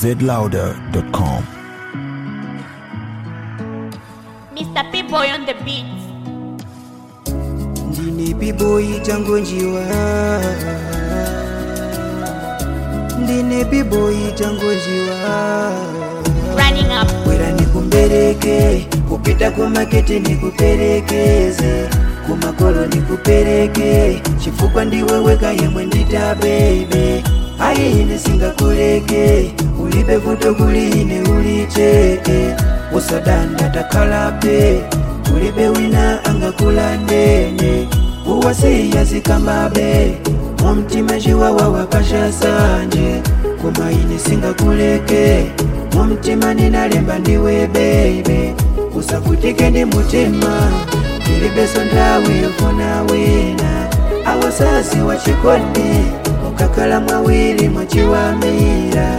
zlouder.com. Mr. P-Boy on the beat. ndine piboyi tangonjiwa ndine piboyi tangonjiwa Running up. bwera nikumbereke kupita kumakete nikuperekeze kumakolo nikupereke chifukwa ndiwe weka yemwe ndita bebe ayi ine singakuleke ulibe vuto kuli ine ulicheke usadanda takhalape ulibe wina angakulandene uwasiya zikambabe mumtima chiwawa wapasha sanje koma ine singakuleke mumtima ninalemba ndiwe bebe usavutike ndi mutima ilibeso nthawi yofuna wina awasasi wachikondi mukakhala mwawiri mwachiwamira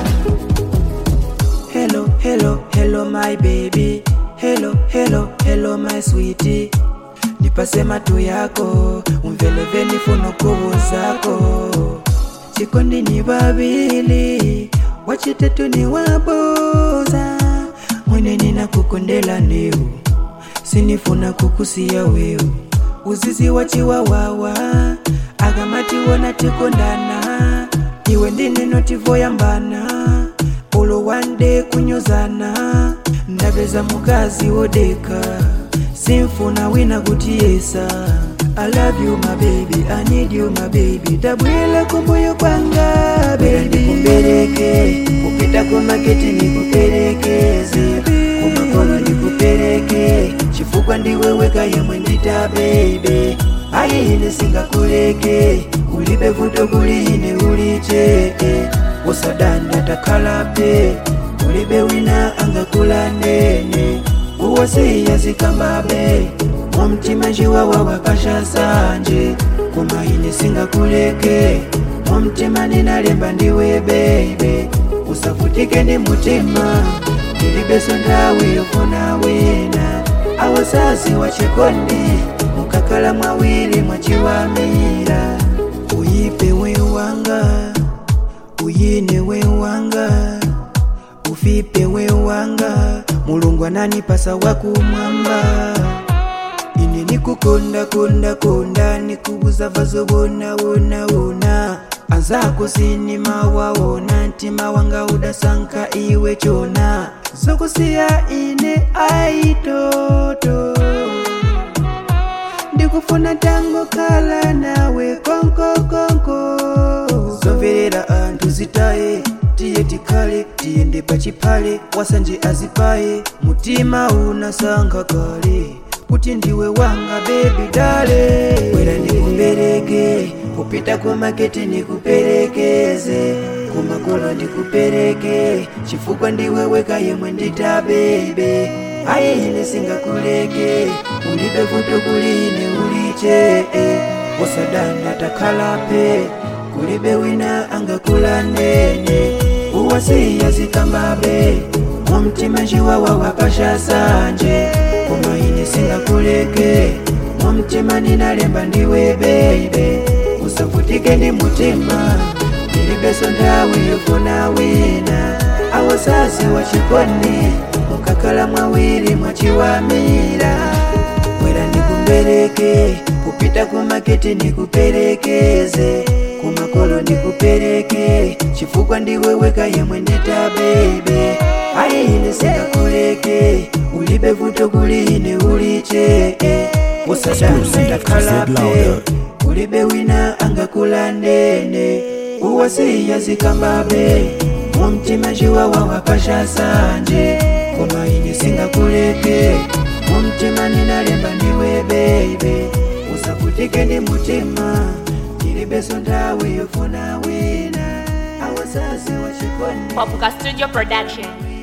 hello hello hello my baby hello hello hello my sweetie nipase matu yako umveleveni funo kuvu zako chikondi ni vavili wachitetu ni waboza mwene nina kukondela neu sinifuna kukusiya weu uzizi wachiwawawa akamatiwona tikondana iwe ndineno tivoyambana ulo wande kunyozana ndapeza mukazi wodeka simfuna wina kutiyesa I love you my baby, I need you my baby Tabwela kumbuyo kwanga baby Nikupereke, kupita kumaketi nikuperekeze Kumakolo nikupereke, chifukwa ndiwe weka yemwe ndita baby Ayi ine singakuleke, ulibe vuto kuli ine ulicheke Usadanda takhalape, ulibe wina angakulandene uwasiya zikambabe mumtima chiwawa wapasha sanje koma ine singakuleke mumtima ninalemba ndiwe bebe usavutike ndi mutima ilibeso nthawi yofuna wina awasasi wachikondi mukakhala mwawiri mwachiwamira uyipe wewanga uyine wewanga ufipe wewanga mulungu ananipasa wakumwamba ine nikukonda konda konda nikubuza vazo wona wona wona azako sinimawaona ntima wanga udasanka iwe chona zokusiya ine aitoto ndikufuna tango kala nawe konko konko zomverera anthu zitaye tiye tikhale tiyende pachipale wasanje azipaye mutima unasankha kale kuti ndiwe wanga bebi dale bwera ndikumbereke kupita kumakete nikuperekeze kumakolo ndikupereke chifukwa ndiwe weka yemwe ndita bebe ayi ine singakuleke ulibe vuto kuli ine uliche usadanda takhalape kulibe wina angakulandene uwasiya zikambabe mumtima chiwawa wapasha sanje koma ine singakuleke mumtima ninalemba ndiwe bebe usavutike ndi mutima ilibeso nthawi yofuna wina awasasi wachikondi mukakhala mwawiri mwachiwamira bwera ndikumbereke kupita kumakete nikuperekeze kumakolo ndikupereke chifukwa ndiwe weka yemwe ndita bebe ayi ine singakuleke ulibe vuto kuli ine ulicheke usadanda Exclusive to takhalape Zlouder. ulibe wina angakulandene uwasiya zikambabe mumtima chiwawa wapasha sanje koma ine singakuleke mumtima ninalemba ndiwe bebe usavutike ndi mutima ilibeso nthawi yofuna wina awasasi wachikondi Popuka Studio Production.